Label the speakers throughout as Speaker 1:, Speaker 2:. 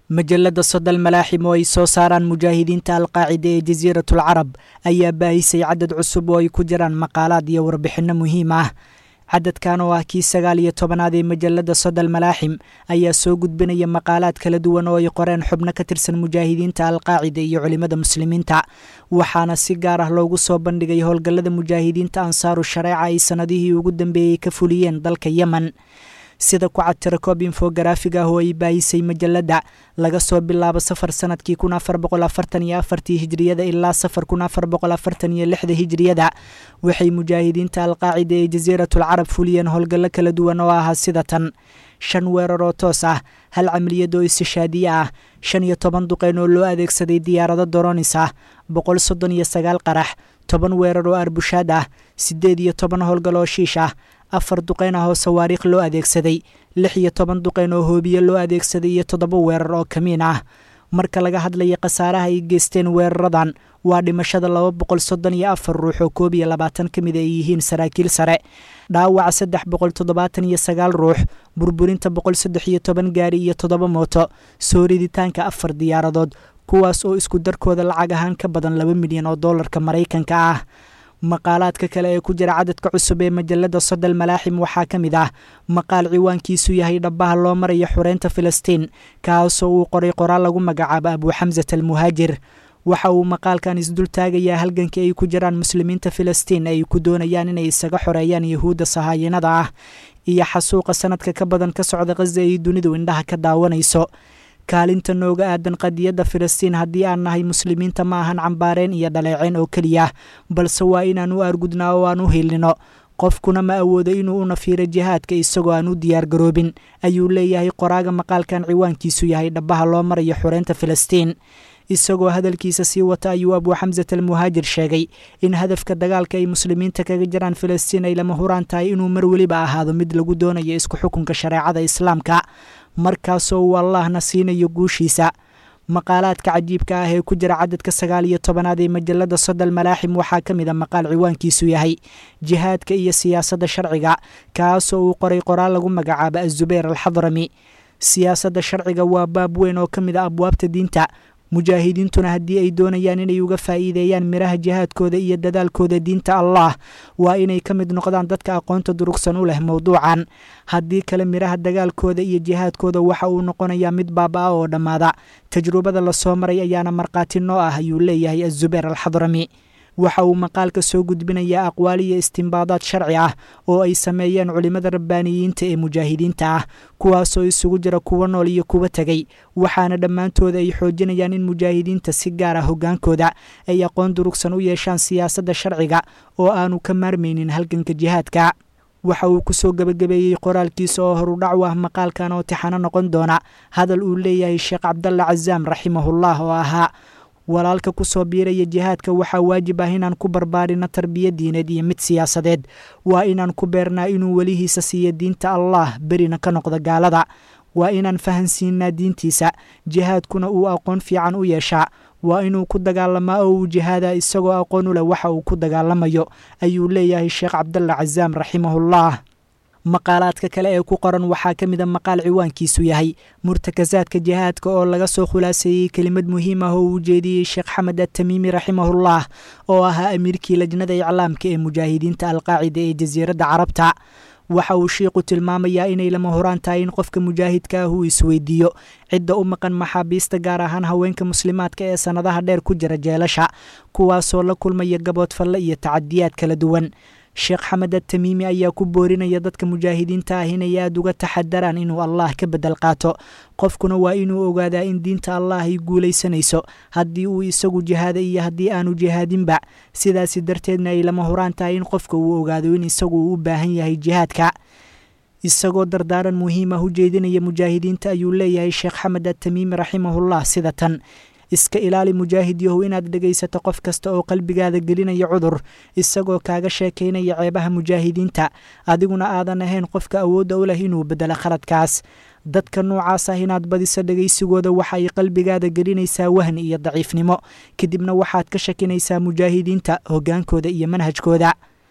Speaker 1: majalada sodal malaaxim oo ay soo saaraan mujaahidiinta alqaacida ee jasiiratul carab ayaa baahisay cadad cusub oo ay ku jiraan maqaalaad iyo warbixinno muhiim ah cadadkan oo ah kii sagaal iyo tobanaad ee majalada sodal malaaxim ayaa soo gudbinaya maqaalaad kala duwan oo ay qoreen xubno ka tirsan mujaahidiinta alqaacida iyo culimmada muslimiinta waxaana si gaar ah loogu soo bandhigay howlgallada mujaahidiinta ansaaru shareeca ay sannadihii ugu dambeeyey ka fuliyeen dalka yemen sida ku cad tirakoob infogaraafig ah oo ay baahisay majalada laga soo bilaabo safar sanadkii kun afar boqol afartan iyo afartii hijriyada ilaa safar kun afar boqol afartan iyo lixda hijriyada waxay mujaahidiinta alqaacida ee jasiiratul carab fuliyeen howlgallo kala duwan oo ahaa sida tan shan weerar oo toos ah hal camaliyad oo istishaadiye ah shan iyo toban duqeyn oo loo adeegsaday diyaarado doronis ah boqol soddon iyo sagaal qarax toban weerar oo arbushaad ah siddeed iyo toban howlgal oo shiish ah afar duqeyn ah oo sawaariikh loo adeegsaday lix iyo toban duqeyn oo hoobiye loo adeegsaday iyo toddoba weerar oo kamiin ah marka laga hadlaya khasaaraha ay geysteen weeraradan waa dhimashada laba boqol soddon iyo afar ruux oo koob iyo labaatan ka mid ay yihiin saraakiil sare dhaawaca saddex boqol toddobaatan iyo sagaal ruux burburinta boqol saddex iyo toban gaari iyo toddoba mooto soo riditaanka afar diyaaradood kuwaas oo isku darkooda lacag ahaan ka badan laba milyan oo doolarka maraykanka ah maqaalaadka kale ee ku jira cadadka cusub ee majalada sodal malaaxim waxaa ka mid ah maqaal ciwaankiisu yahay dhabbaha loo maraya xureynta filistiin kaasoo uu qoray qoraal lagu magacaabo abuu xamsat almuhaajir waxa uu maqaalkan isdul taagayaa halganka ay ku jiraan muslimiinta filistiin ay ku doonayaan inay isaga xoreeyaan yahuudda sahaayinada ah iyo xasuuqa sanadka ka badan ka socda khaza ay dunidu indhaha ka daawanayso kaalinta nooga aadan qadiyadda filistiin haddii aan nahay muslimiinta ma ahan cambaareen iyo dhaleeceen oo keliya balse waa inaan u argudnaa oo aan u hiilino qofkuna ma awoodo inuu u nafiiro jihaadka isagoo aan u diyaargaroobin ayuu leeyahay qoraaga maqaalkan ciwaankiisu yahay dhabbaha loo marayo xureynta filistiin isagoo hadalkiisa sii wata ayuu abuu xamsat almuhaajir sheegay in hadafka dagaalka ay muslimiinta kaga jiraan filistiin ay lama huraan tahay inuu mar weliba ahaado mid lagu doonayo isku xukunka shareecada islaamka markaasoo uu allahna siinayo guushiisa maqaalaadka cajiibka ah ee ku jira cadadka sagaal iyo tobanaad ee majalada sodal malaaxim waxaa ka mid a maqaal ciwaankiisu yahay jihaadka iyo siyaasadda sharciga kaasoo uu qoray qoraal lagu magacaabo azubayr alxadrami siyaasadda sharciga waa baab weyn oo ka mid a abwaabta diinta mujaahidiintuna haddii ay doonayaan inay uga faa'iideeyaan miraha jihaadkooda iyo dadaalkooda diinta allah waa inay ka mid noqdaan dadka aqoonta durugsan u leh mowduucan haddii kale miraha dagaalkooda iyo jihaadkooda waxa uu noqonayaa mid baaba-a oo dhammaada tajrubada lasoo maray ayaana markhaati noo ah ayuu leeyahay azubayr alxadrami waxa uu maqaalka soo gudbinayaa aqwaal iyo istimbaadaad sharci ah oo ay sameeyeen culimmada rabbaaniyiinta ee mujaahidiinta ah kuwaasoo isugu jira kuwa nool iyo kuwa tegay waxaana dhammaantooda ay xoojinayaan in mujaahidiinta si gaar ah hoggaankooda ay aqoon durugsan u yeeshaan siyaasadda sharciga oo aanu ka maarmaynin halganka jihaadka waxa uu kusoo gebagabeeyey qoraalkiisa oo horudhac u ah maqaalkan oo tixano noqon doona hadal uu leeyahay sheekh cabdalla casaam raximahullah oo ahaa walaalka ku soo biiraya jihaadka waxaa waajib ah inaan ku barbaarino tarbiya diineed iyo mid siyaasadeed waa inaan ku beernaa inuu welihiisa siiyo diinta allah berina ka noqdo gaalada waa inaan fahansiinaa diintiisa jihaadkuna uu aqoon fiican u yeeshaa waa inuu ku dagaalamaa oo uu jihaadaa isagoo aqoon u leh waxa uu ku dagaalamayo ayuu leeyahay sheekh cabdalla casaam raximahullah maqaalaadka kale ee ku qoran waxaa ka mid a maqaal ciwaankiisu yahay murtakasaadka jihaadka oo laga soo khulaaseeyey kelimad muhiim ah oo uu jeediyey sheekh xamed atamiimi raximahullah oo ahaa amiirkii lajnada iclaamka ee mujaahidiinta alqaacida ee jasiiradda carabta waxa uu shiiku tilmaamayaa inay lama horaan tahay in qofka mujaahidka ah uu isweydiiyo cidda u maqan maxaabiista gaar ahaan haweenka muslimaadka ee sannadaha dheer ku jira jeelasha kuwaasoo la kulmaya gaboodfalle iyo tacadiyaad kala duwan sheekh xamed atamiimi ayaa ku boorinaya dadka mujaahidiinta ah inay aada uga taxadaraan inuu allah ka bedel qaato qofkuna waa inuu ogaadaa in diinta allah ay guulaysanayso haddii uu isagu jihaada iyo haddii aanu jihaadinba sidaasi darteedna ay lama huraan tahay in qofka uu ogaado in isagu uu u baahan yahay jihaadka isagoo dardaaran muhiim ah u jeedinaya mujaahidiinta ayuu leeyahay sheekh xamed atamiimi raximahullah sida tan iska ilaali mujaahid yahow inaad dhegaysato qof kasta oo qalbigaada gelinaya cudur isagoo kaaga sheekaynaya ceebaha mujaahidiinta adiguna aadan ahayn qofka awoodda u leh inuu bedelo khaladkaas dadka noocaas ah inaad badiso dhegaysigooda waxa ay qalbigaada gelinaysaa wahni iyo daciifnimo kadibna waxaad ka shakinaysaa mujaahidiinta hoggaankooda iyo manhajkooda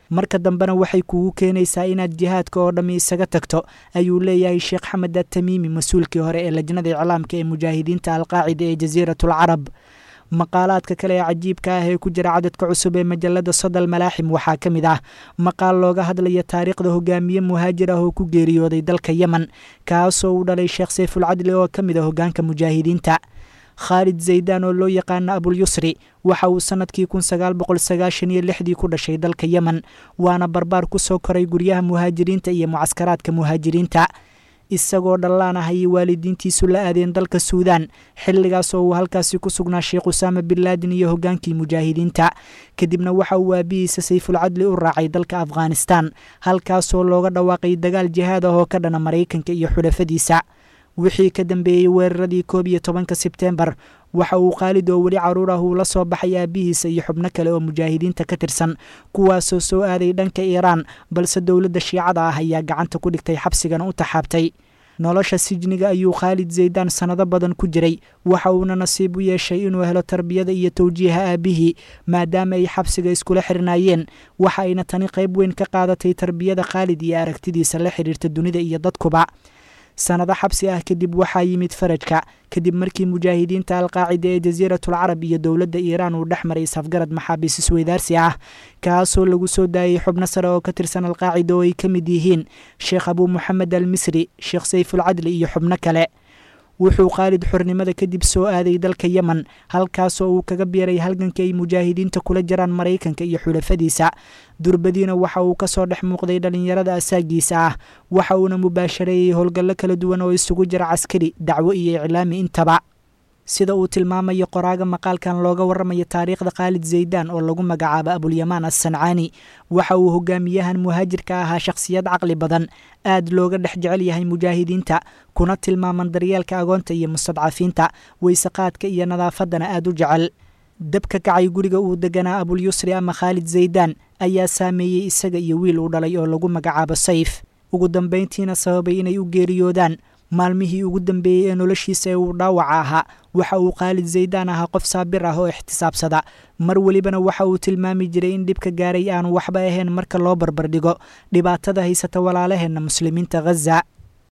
Speaker 1: marka dambena waxay kugu keenaysaa inaad jihaadka oo dhammi isaga tagto ayuu leeyahay sheekh xamed atamiimi mas-uulkii hore ee lajnada iclaamka ee mujaahidiinta alqaacida ee jasiiratul carab maqaalaadka kale ee cajiibka ah ee ku jira cadadka cusub ee majalada sodal malaaxim waxaa ka mid ah maqaal looga hadlaya taariikhda hogaamiye muhaajir ah oo ku geeriyooday dalka yemen kaasoo uu dhalay sheekh sayfulcadli oo ka mid a hogaanka mujaahidiinta khaalid zaydaan oo loo yaqaana abulyusri waxa uu sannadkii kun sagaal boqol sagaashan iyo lixdii ku dhashay dalka yemen waana barbaar ku soo koray guryaha muhaajiriinta iyo mucaskaraadka muhaajiriinta isagoo dhallaan ah ayay waalidiintiisu la aadeen dalka suudaan xilligaas oo uu halkaasi ku sugnaa sheekh usaama bin laadin iyo hogaankii mujaahidiinta kadibna waxa uu aabihiisa sayfulcadli u raacay dalka afghanistan halkaasoo looga dhawaaqay dagaal jihaad ah oo ka dhana maraykanka iyo xulafadiisa wixii ka dambeeyey weeraradii koob iyo tobanka sebteembar waxa uu khaalid oo weli caruur ah uu la soo baxay aabihiisa iyo xubno kale oo mujaahidiinta ka tirsan kuwaasoo soo aaday dhanka iiraan balse dowladda shiicada ah ayaa gacanta ku dhigtay xabsigana u taxaabtay nolosha sijniga ayuu khaalid zaydaan sannado badan ku jiray waxa uuna nasiib u yeeshay inuu helo tarbiyada iyo towjiiha aabihii maadaama ay xabsiga iskula xirnaayeen waxa ayna tani qayb weyn ka qaadatay tarbiyada khaalid iyo aragtidiisa la xidhiirta dunida iyo dadkuba sannado xabsi ah kadib waxaa yimid farajka kadib markii mujaahidiinta alqaacida ee jasiiratul carab iyo dowladda iiraan uu dhex maray safgarad maxaabiis isweydaarsi ah kaasoo lagu soo daayey xubno sare oo ka tirsan alqaacida oo ay ka mid yihiin sheekh abuu moxamed al misri sheekh sayfulcadli iyo xubno kale wuxuu khaalid xornimada kadib soo aaday dalka yemen halkaasoo uu kaga biiray halganka ay mujaahidiinta kula jiraan maraykanka iyo xulafadiisa durbadiina waxa uu ka soo dhex muuqday dhallinyarada asaagiisa ah waxa uuna mubaashareeyey howlgallo kala duwan oo isugu jira caskari dacwo iyo iclaami intaba sida uu tilmaamayo qoraaga maqaalkan looga warramayo taariikhda khaalid zaydaan oo lagu magacaabo abulyamaan assancaani waxa uu hogaamiyahan muhaajirka ahaa shakhsiyad caqli badan aad looga dhex jecel yahay mujaahidiinta kuna tilmaaman daryeelka agoonta iyo mustadcafiinta weyseqaadka iyo nadaafaddana aad u jecel dabka kacay guriga uu deganaa abulyusri ama khaalid zaydaan ayaa saameeyey isaga iyo wiil uu dhalay oo lagu magacaabo sayf ugu dambayntiina sababay inay u geeriyoodaan maalmihii ugu dambeeyey ee noloshiisa ee uu dhaawaca ahaa waxa uu khaalid zaydaan ahaa qof saabir ah oo ixtisaabsada mar welibana waxa uu tilmaami jiray in dhibka gaaray aanu waxba ahayn marka loo barbardhigo dhibaatada haysata walaalaheenna muslimiinta ghaza